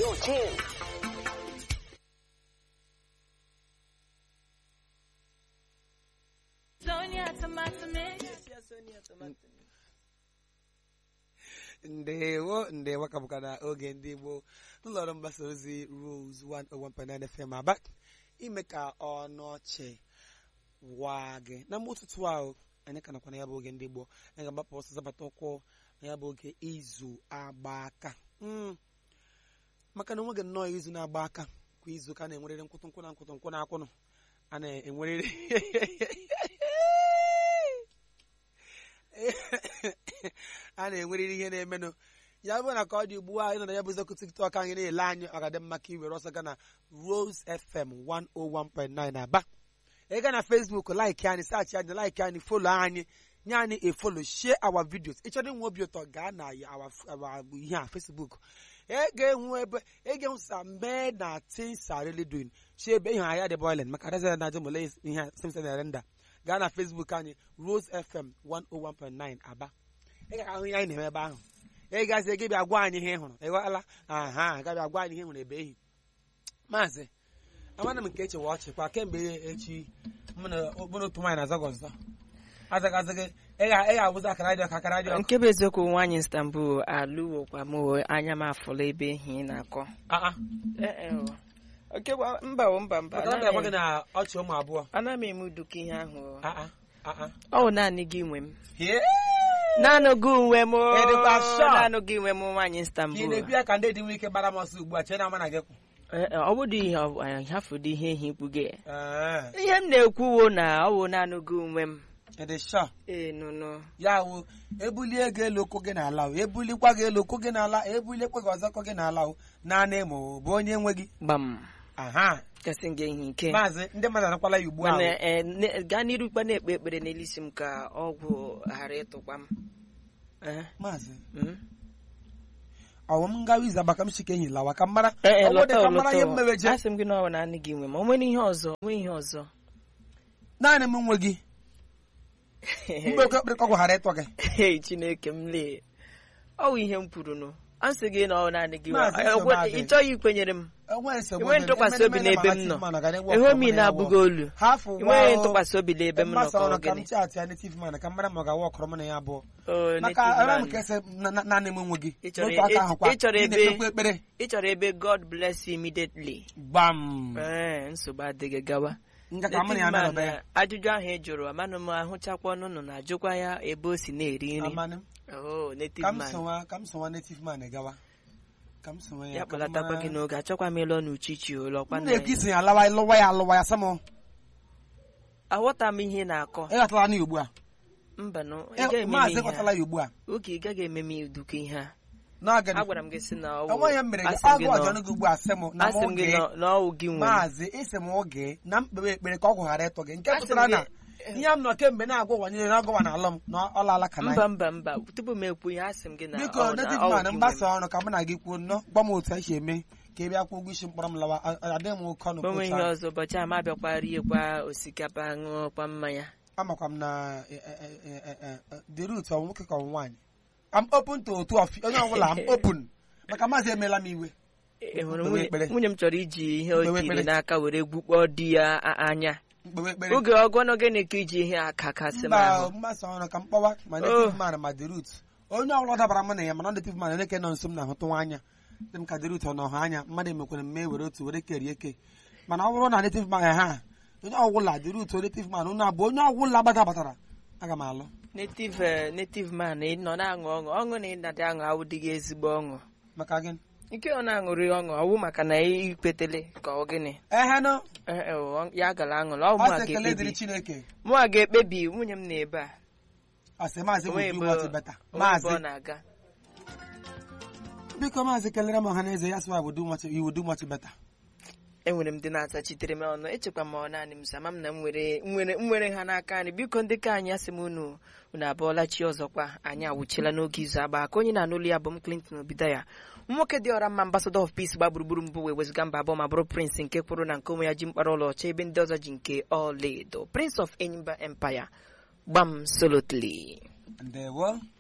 Radio 10. Sonia tomato mix. ndewo ndewo ka bụka na oge ndị igbo n'ụlọọrụ mgbasa ozi Rose 101.9 FM aba ime ka ọnụ ọchị waa gị na mgbe ụtụtụ ahụ anyị ka nakwa na ya bụ oge ndị igbo anyị ga-agbapụ ọsọ zabata ụkwụ na ya bụ oge izu agba aka Mm. maka na onweghị nnọọ izu na-agba aka kwa izu ka a na-enwerịrị nkwụtụ nkwụ na nkwụtụ nkwụ na akwụnụ a na-enwerịrị a na-enwerịrị ihe na-emenụ ya bụ na ka ọ dị ugbu a ịnọ na ya bụ eziokwu tiktok anyị na-ele anyị ọ ga-adị mma ka iwere ọsọ gaa na Rose FM 101.9 Aba ị gaa na Facebook like anyị saachị anyị like anyị folo anyị nye anyị efolo share our videos ị chọrọ inwe obi ụtọ gaa na our our ihe a Facebook ị ga-enwe ebe ị ga-enwe sambe na things are really doing shi ebe ihe ahịa dị boiling maka adazi na ajọ mole ihe a simsa na renda gaa na Facebook anyị Rose FM 101.9 Aba ị ga-ahụ ihe anyị na-eme ebe ahụ ị gazi gị bịa gwa anyị ihe ị hụrụ ị ghọtala aha gabịa gwa anyị ihe ị hụrụ ebe ehi maazị amana m nke echewa ọchị kwa kemgbe echi mụ na mụ na otu nwaanyị na-aza gị ọzọ azaghị azaghị ị ga- ị ga-abụzi akara dị ọkụ akara dị ọkụ nke bụ eziokwu nwaanyị Istanbul alụwokwa m o, anya m afụla ebe ehi ị na-akọ aa Eh, eh, o. Oke gwa- mba o mba mba maka na bịa gwa gị anaghị na ọchị ụmụ abụọ anaghị m eme uduka ihe ahụ o. aa aa ọ bụ naanị gị nwe m hie naanị gị nwe m o. Ị dịkwa sure? naanị gị nwe m nwaanyị ka ị Istanbul na-ebi ya ka ndị dị nwe ike gbara m ọsọ ugbu a chee na ama na gị kwụ Eh, eh, ọ bụdị ihe ọ- eh, hafụdị ihe ehi kpuge Ee, ihe m na-ekwuwo na ọ bụ naanị gị nwe m ị dị sure ee nụnụ ya wụ ebulie gị elu ụkwụ gị n'ala o ebulikwa gị elu ụkwụ gị n'ala ebuliekwa gị ọzọkọ gị n'ala o naanị ma ọ bụ onye nwe gị gbam aha kasị gị ihe ike maazị ndị mmadụ anakwala ya ugbu a mana o. eh, ne- gaa n'iru kpa na-ekpe ekpere n'elu isi m ka ọgwụ ghara ịtụkwa m Eh, maazị mm. ọwụ m gawa izu abaka m chike enyi lawa ka m mara Eh, eh, ọ bụ dị lọta ka o, m mara lọta ihe o. m mewe je asị m gị na ọ bụ naanị gị nwe m o nwere ihe ọzọ nwee ihe ọzọ naanị m nwe gị mgbe oke ekpere ka ọgwụ ghara ịtọ gị Hey, chineke m lee ọ bụ ihe m kwuru nụ a sị gị na ọ bụ naanị gị nwe Maazị m. nsogbu Eh, adị. ị chọghị ikwenyere m enweghị nsogbu enweghị dị. ntụkwasị obi Emene- n'ebe m emene nọ ma na ga-enwe enweghị m ọkụ, ị na-abụghị olu hafụ ụwa enweghị o. ntụkwasị obi n'ebe m nọ Mgbasa ka ọ ọrụ ka m gịnị chaatị ya native man ka m mara ma ọ ga-awa ọkọrọ m na ya abụọ Oh, maka native ara m man. ka ese na- na- naanị m nwe gị Ị chọrọ- n'otu aka ị- ahụ kwa ị chọrọ ị ebe- na-ekpekwa ekpere ị chọrọ ebe God bless you immediately gbam ee nsogbu adịghị gawa nga ka m na ya Native man, nọrọ ya ajụjụ ahụ ị jụrụ amanụ m ahụchakwa ọnụnụ na-ajụkwa ya ebe o si na-eri nri amanị m Oh, native ka m man. sowa ka m sowa native man gawa ka m sowa ya ya ka m kpọlatakwa mara- gị n'oge achọkwa m ịlọ n'uchichi ụlọkwa m na-ekwu isi ya alawa lụwa ya alụwa ya sam aghọta m ihe ị na-akọ ịghọtala ya ugbu a mba nụ ị Eh, gaghị eme m maazị ihe ịghọtala a. ya ugbu a oge ị gaghị eme m uduka ihe a n'oge agwara m gị sị na ọ enweghị m mere gị asị m agụ gị ọjọọ na- gị ugbu a sị m na m asị m gị oge na- na ọ gị nwe m. maazị isi m oge na mkpere ekpere ka ọgwụ ghara ịtọ gị nke Asị m pụtara na gị- ihe m nọ kemgbe na-agwa nyere na ọgọwa na alọ m na ọ laala ka na mba mba mba tupu m ekwu ihe asị m gị na biko ọ- na native ọ man gị nwe mgbasa m. ọrụ ka mụ na gị kwuo nnọọ gwa m otu esi eme ka ị bịa kwụọ ụgwọ isi mkpọrọ m lawa A- a- adịghị m oke ọnụ onwe kwụcha. ihe ọzọ ụbọchị a ma bịakwa riekwa osikapa ṅụọkwa mmanya amakwa m na eh, eh, eh, eh, eh, eh, the root ọ nwoke ka ọ nwaanyị am open to otu of onye ọbụla am open maka maazị emeela m iwe E hụrụ Mkpewe nwunye ekpere. nwunye m chọrọ iji ihe o Mkpewe tiri ekpere. n'aka were gbukpọọ di ya a- anya mkpewe ekpere oge ọgọnọ gịnị ka iji ihe aka kasị m mba ahụ mgbasa ọrụ ka m kpọwa ma Oh. native man ma the root onye ọbụla dabara m na ya mana native man onye nọ nso m na-ahụtụ anya dị m ka the root ọ nọ ha anya mmadụ emekwere mme were otu were kerie eke mana ọ bụrụ na native man ha onye ọbụla the root native man unu abụ onye ọbụla gbadabatara aga m alụ native eh, native man ị nọ na-aṅụ ọṅụ ọṅụ na ịnadị aṅụ awụdịghị ezigbo ọṅụ maka gị nke ọ na-aṅụrị ọṅụ ọwụ maka na ikpetele ka ọ gịnị ehenụ Eh, eh, ọ- ya gara aṅụla ọ ọ mụ a sị ekele dịrị ga-ekpebi chineke mụ a ga-ekpebi nwunye m na-ebe a asị maazị onwe bụ ebe wọtị beta onwe ebe maazị ọ na-aga biko maazị kelere m ọha na eze ya sịwa bụ iwu du much better enwere m ndị na-atachitere m ọnụ echekwa m ọ naanị m sama m na m nwere nwere m nwere ha n'aka anyị biko ndị ka anyị asị m unu unu abụọla chi ọzọkwa anyị awụchiela n'oge izu agba aka onye na-anụlu ya bụ m Clinton Obidaya nwoke dị ọra mma ambassador of peace gba gburugburu mbụ wee wezụga mba abụọ ma bụrụ prince nke kwuru na nke onwe ya ji mkpara ọlaọcha ebe ndị ọzọ ji nke ọlaedo prince of Enyimba empire gbam solotly ndewo